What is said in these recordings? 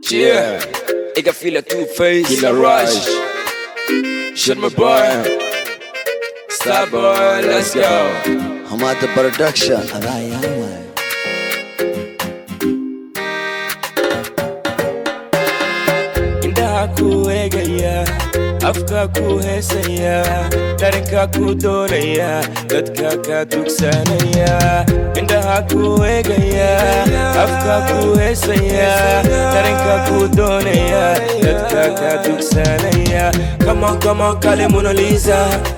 Yeah, ik heb file two-face, Killer Rush. Shit my boy. Star boy, let's go. Hamada Production. indhaha kuu eegaya afka kuu heesaya dharinka kuu doonaya dadka ka dugsanaya indhaha kuu eegaya afka kuu heesaya dharinka kuu doonaya dadka ka dugsanaya kamon kamon kale monalisa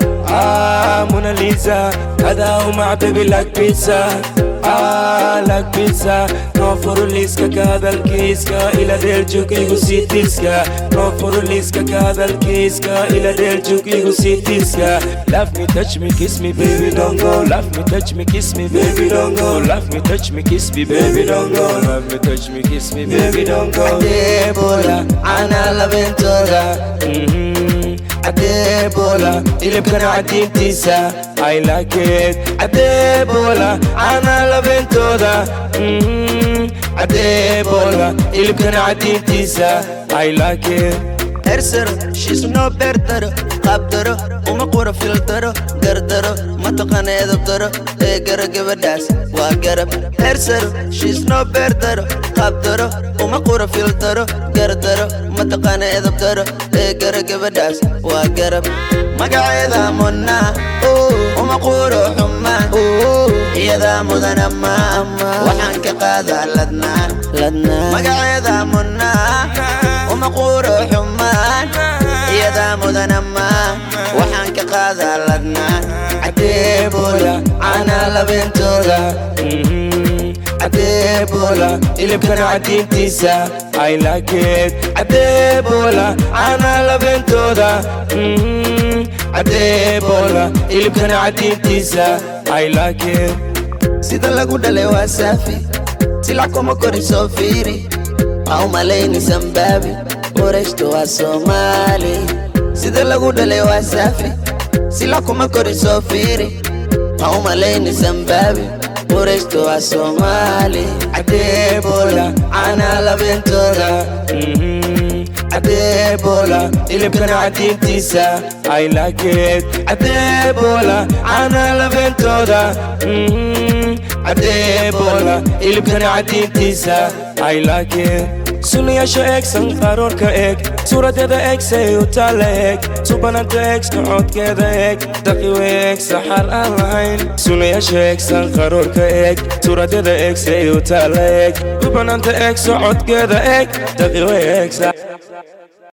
ah monalisa adaa umac baby like pizza ah like pizza noo furu liiska ka hadalkiiska ila dheeljug igu sii tiiska noo furu liiska ka hadalkiiska ila dheeljug igu sii tiiska love me touch me kiss me baby don't go love me touch me kiss me baby don't go love me touch me kiss me baby don't go love me touch me kiss me baby don't go Adebola, ana laventola. Mhm. Adebola, ilibkana cadiintiisa I like it Adebola, ana labentooda Mhm. Adebola, ilibkana cadiintiisa I like it Ersero, she's no better. Qabdaro, uma qura filtaro. Gardaro, mataqana edabdaro. Ee gara gabadhaas, waa garab. Ersero, she's no better. Qabdaro, uma qura filtaro. Gardaro, mataqana edabdaro. Ee gara gabadhaas, waa garab. Magaceeda munna, uma quro xumaan. Iyadaa mudan ama ama. Waxaan ka qaadaa ladnaa, ladnaa. Magaceeda munna, uma quro xumaan. Iyadaa mudan ama. Waxaan ka qaadaa ladnaa. Adebola, ana labentooda. Mhm. Adebola, ilibkana cadiintiisa I like it Adebola, ana labentooda Mhm. Adebola, ilibkana cadiintiisa I like it sida lagu dhalay waa saafi silac kuma korisoo fiiri ha u malayni sambaabi qorayshta waa soomaali sida lagu dhalay waa saafi silac kuma korisoo fiiri ha u malayni sambaabi qorayshta waa soomaali adebola ana labentooda Mhm. Adebola, ilibkana cadiintiisa I like it Adebola, ana labentooda Mhm. Adebola, ilibkana cadiintiisa I like it sunayaasha eeg sanqaroorka eeg suuradeeda eeg say u taalla eeg subananta eeg socodkeeda eeg daqiwe eeg saxar aan lahayn sunayaasha eeg sanqaroorka eeg suuradeeda eeg say u taalla eeg subananta eeg socodkeeda eeg daqiwe eeg sax